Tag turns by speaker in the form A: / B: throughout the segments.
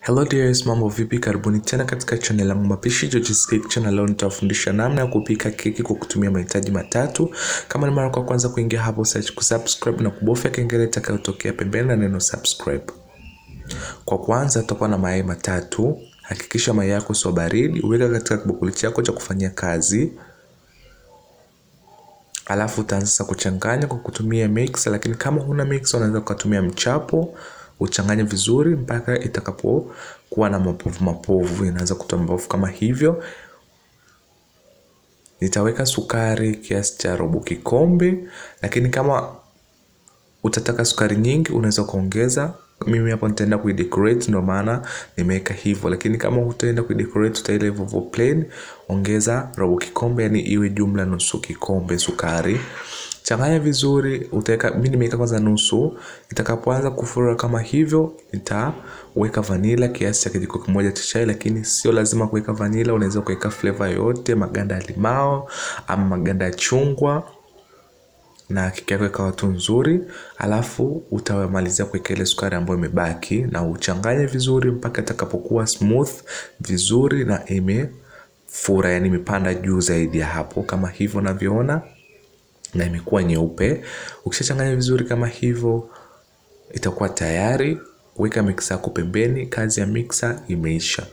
A: Hello dears, mambo vipi? Karibuni tena katika channel yangu mapishi George's Cake Channel. Leo nitawafundisha namna ya kupika keki kwa kutumia mahitaji matatu. Kama ni mara kwa kwanza kuingia hapo, usiache kusubscribe na kubofya kengele itakayotokea pembeni na neno subscribe. Kwa kwanza, tutakuwa na mayai matatu. Hakikisha mayai yako sio baridi, uweka katika kibakuli chako cha kufanyia kazi. Alafu utaanza sasa kuchanganya kwa kutumia mix, lakini kama huna mix unaweza kutumia mchapo uchanganye vizuri mpaka itakapokuwa na mapovu mapovu, inaanza kutoa mapovu kama hivyo. Nitaweka sukari kiasi cha robo kikombe, lakini kama utataka sukari nyingi unaweza kuongeza. Mimi hapo nitaenda kuidecorate, ndio maana nimeweka hivyo, lakini kama hutaenda kuidecorate utaila hivyo hivyo plain, ongeza robo kikombe, yani iwe jumla nusu kikombe sukari. Changanya vizuri, utaweka mimi nimeweka kwanza nusu. Itakapoanza kufura kama hivyo, nitaweka vanila kiasi cha kijiko kimoja cha chai, lakini sio lazima kuweka vanila, unaweza kuweka flavor yoyote, maganda ya limao ama maganda ya chungwa na keki yako ikawa tu nzuri. Alafu utamalizia kuweka ile sukari ambayo imebaki na uchanganye vizuri mpaka itakapokuwa smooth vizuri na imefura, yani imepanda juu zaidi ya hapo, kama hivyo unavyoona na imekuwa nyeupe. Ukishachanganya vizuri kama hivyo, itakuwa tayari. Weka mixer yako pembeni, kazi ya mixer imeisha.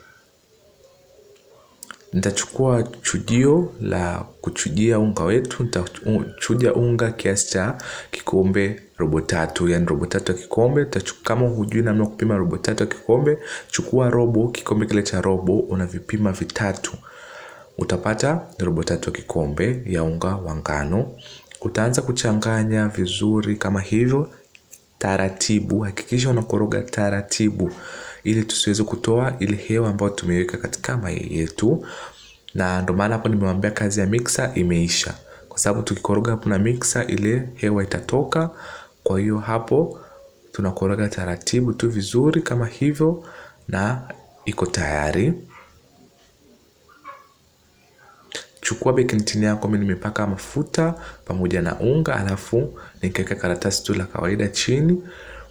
A: Nitachukua chujio la kuchujia unga wetu. Nitachuja unga kiasi cha kikombe robo tatu, yani robo tatu ya kikombe. Kama hujui namna kupima robo tatu ya kikombe, chukua robo kikombe kile cha robo, unavipima vitatu, utapata robo tatu ya kikombe ya unga wa ngano. Utaanza kuchanganya vizuri kama hivyo taratibu. Hakikisha unakoroga taratibu, ili tusiweze kutoa ile hewa ambayo tumeweka katika mayai yetu, na ndio maana hapo nimewambia kazi ya mixer imeisha, kwa sababu tukikoroga hapo na mixer ile hewa itatoka. Kwa hiyo hapo tunakoroga taratibu tu vizuri kama hivyo, na iko tayari. Chukua baking tin yako, mimi nimepaka mafuta pamoja na unga, alafu nikaweka karatasi tu la kawaida chini,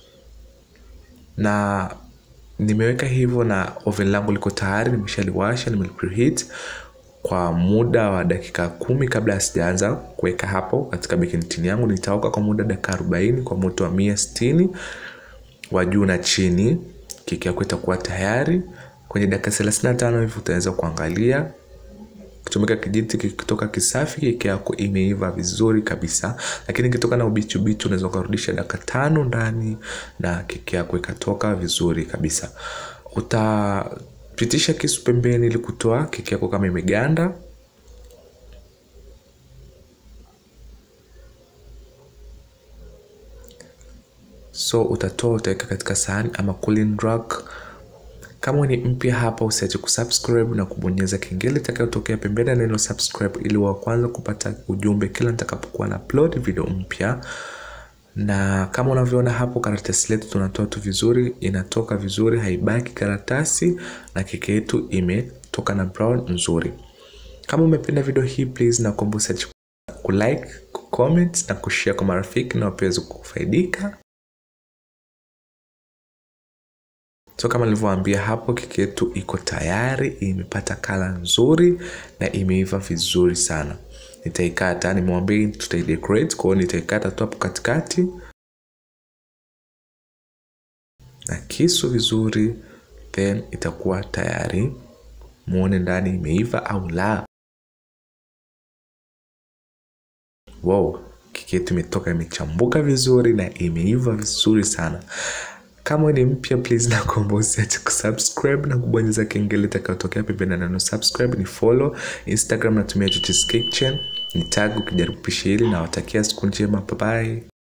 A: na nimeweka hivyo, na oven langu liko tayari, nimeshaliwasha, nimepreheat kwa muda wa dakika kumi kabla sijaanza kuweka hapo katika baking tin yangu. Nitaoka kwa muda dakika 40 kwa moto wa mia sitini wa juu na chini. Keki yako itakuwa tayari kwenye dakika 35 hivi, utaweza kuangalia kutumika kijiti kikitoka kisafi, keki yako imeiva vizuri kabisa. Lakini ikitoka na ubichi ubichi, unaweza kurudisha dakika tano ndani na keki yako ikatoka vizuri kabisa. Utapitisha kisu pembeni ili kutoa keki yako kama imeganda. So utatoa, utaweka katika sahani ama cooling rack. Kama ni mpya hapa, usiache kusubscribe na kubonyeza kengele itakayotokea pembeni ya neno subscribe, ili wa kwanza kupata ujumbe kila nitakapokuwa na upload video mpya. Na kama unavyoona hapo, karatasi letu tunatoa tu vizuri, inatoka vizuri, haibaki karatasi, na keki yetu imetoka na brown nzuri. Kama umependa video hii, please na kuomba usiache kulike, kucomment na kushare kwa marafiki na wapeweze kufaidika. So kama nilivyowaambia hapo, keki yetu iko tayari, imepata kala nzuri na imeiva vizuri sana. Nitaikata, nimewambia tutaidecorate, kwa hiyo nitaikata tu hapo katikati na kisu vizuri, then itakuwa tayari. Muone ndani imeiva au la. Wow, keki yetu imetoka imechambuka vizuri na imeiva vizuri sana. Kama ni mpya please, na kuomba usiache kusubscribe na kubonyeza kengele itakayotokea pembeni na neno subscribe. Ni follow Instagram, natumia George's Cake Channel, ni tag ukijaribu pishi hili. Nawatakia siku njema, bye bye.